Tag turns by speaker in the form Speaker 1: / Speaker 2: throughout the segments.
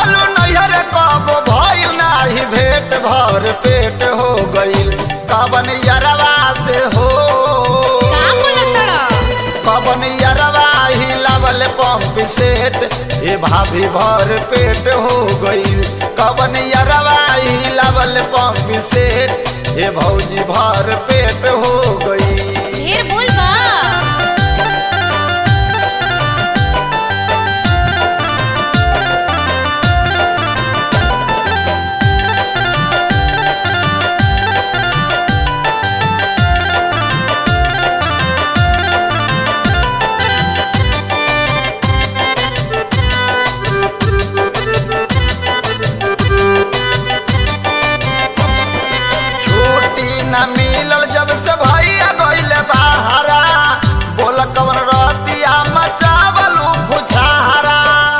Speaker 1: रहलू नैहर कब भइल नाही भेट भर पेट हो गइल कवन यरवा से हो
Speaker 2: का बोलतड़
Speaker 1: कवन यरवा ही लवल पंप सेट ए भाभी भर पेट हो गइल कवन यरवा ही लवल पंप सेट ए भौजी भर पेट हो गइल
Speaker 2: ढेर बोल बा
Speaker 1: छुट्टी न मिलल जब से भैया गइल बाहरा बोल कवन रतिया मचावलू खुचारा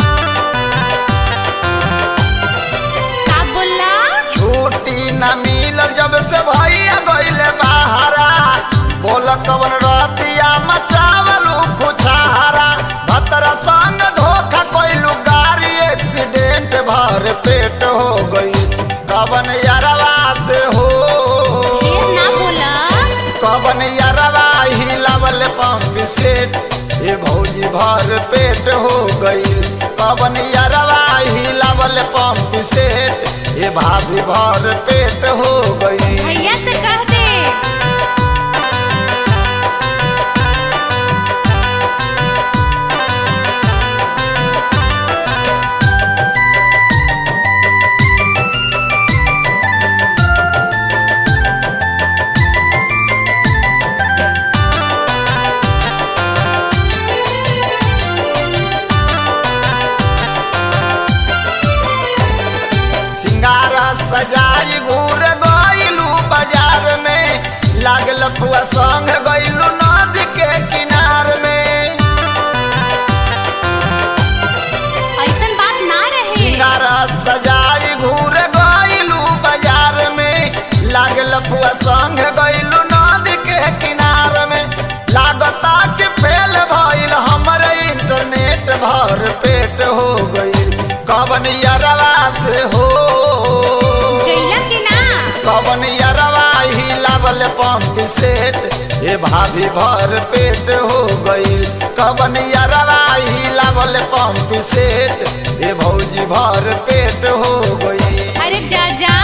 Speaker 2: का बोला
Speaker 1: छुट्टी न मिलल जब से भैया गइल बाहरा बोल कवन रतिया मचावलू खुचारा भतरा संग धोखा कइलू गाड़ी एक्सीडेंट भर पेट हो गई कवन यारवा से हो
Speaker 2: ढेर ना बोला
Speaker 1: कवन यरवा ही लवल पंप सेट ए भौजी भर पेट हो गई कवन यरवा ही लवल पंप सेट ए भाभी भर पेट हो गई
Speaker 2: भैया से कह दे
Speaker 1: सिंगारा सजाई घूर गइलू बाजार में लागल फुआ संग गइलू नदी के किनार में
Speaker 2: ऐसन बात ना रहे
Speaker 1: सिंगारा सजाई घूर गइलू बाजार में लागल फुआ संग गइलू नदी के किनार में लागता कि फेल भइल हमर इंटरनेट भर पेट हो गइल कवन यरवा से हो
Speaker 2: गैला कि ना
Speaker 1: कवन यरवा ही लावल पंप सेट ए भाभी भर पेट हो गइल कवन यरवा ही लावल पंप सेट ए भौजी भर पेट हो गइल
Speaker 2: अरे जा जा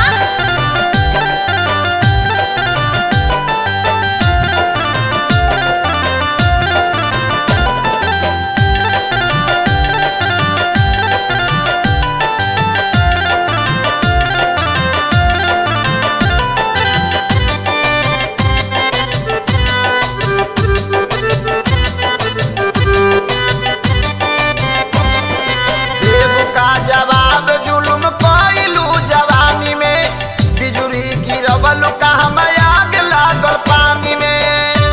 Speaker 1: देव का जवाब जुलुम कइलू जवानी में बिजुरी गिरवल का हम आग लागल पानी में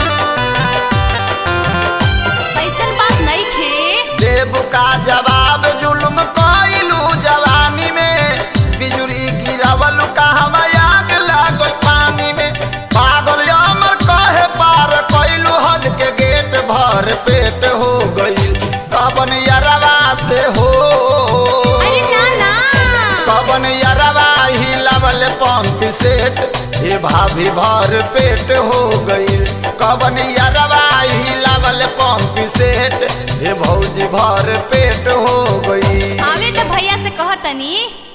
Speaker 2: ऐसन बात नहीं खे
Speaker 1: देव का जवाब जुलुम कइलू जवानी में बिजुरी गिरवल का हम आग लागल पानी में पागल अमर कहे पार कइलू हद के गेट भर पेट हो गइल कबन यरवा से हो
Speaker 2: अरे ना ना
Speaker 1: कवन यरवा ही लवल पंप सेट ए भाभी भर पेट हो गई कवन यरवा ही लवल पंप सेट ए भौजी भर पेट हो गई
Speaker 2: आवे तो भैया से कह तनी